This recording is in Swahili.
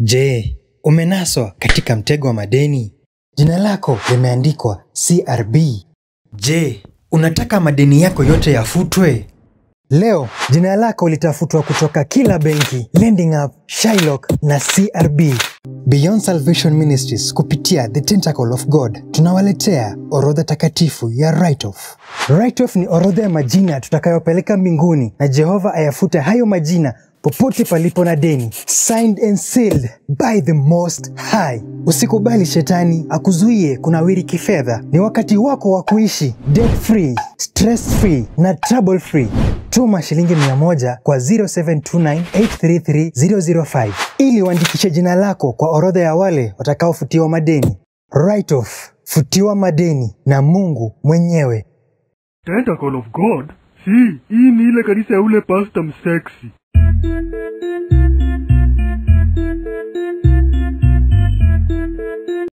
Je, umenaswa katika mtego wa madeni? Jina lako limeandikwa CRB. Je, unataka madeni yako yote yafutwe? Leo jina lako litafutwa kutoka kila benki, Lending App, Shylock na CRB. Beyond Salvation Ministries kupitia The Tentacle of God tunawaletea orodha takatifu ya write-off. Write-off ni orodha ya majina tutakayopeleka mbinguni na Jehova ayafute hayo majina popote palipo na deni, signed and sealed by the most high. Usikubali shetani akuzuie kunawiri kifedha. Ni wakati wako wa kuishi debt free, stress free na trouble free. Tuma shilingi 100 kwa 0729833005 ili uandikishe jina lako kwa orodha ya wale watakaofutiwa madeni. Write off, futiwa madeni na Mungu mwenyewe. Tentacle of God? Si, hii ni ile kanisa ya ule pasta msexy.